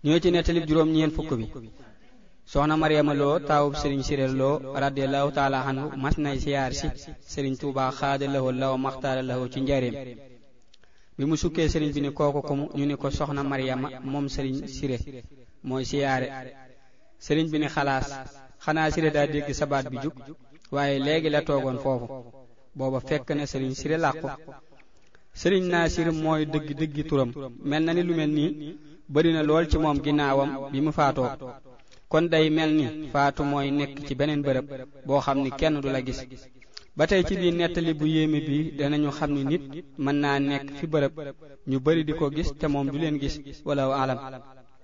ñoo ci nettalib juróom ñeen fukk bi soxna Mariama Lo taawub sëriñ Siré Lo radiyallahu taala anhu mas nay siyaar si sëriñ Tuubaa xaada lawo law maxtaara lawo ci njareem bi mu sukkee sëriñ bi ni kooku kumu ñu ni ko soxna Mariama moom sëriñ Siré mooy siyaare sëriñ bi ni xalaas xanaa Siré daa dégg sabaat bi jug waaye léegi la toogoon foofu booba fekk na sëriñ Siré làqu sëriñ Naasir mooy dëgg dëggi turam mel na ni lu mel nii bari na lool ci moom ginnaawam bi mu faatoo kon day mel ni faatu mooy nekk ci beneen bërëb boo xam ni kenn du la gis ba tey ci biir nettali bu yéeme bi danañu xam ni nit mën naa nekk fi bërëb ñu bari di ko gis te moom du leen gis wala alam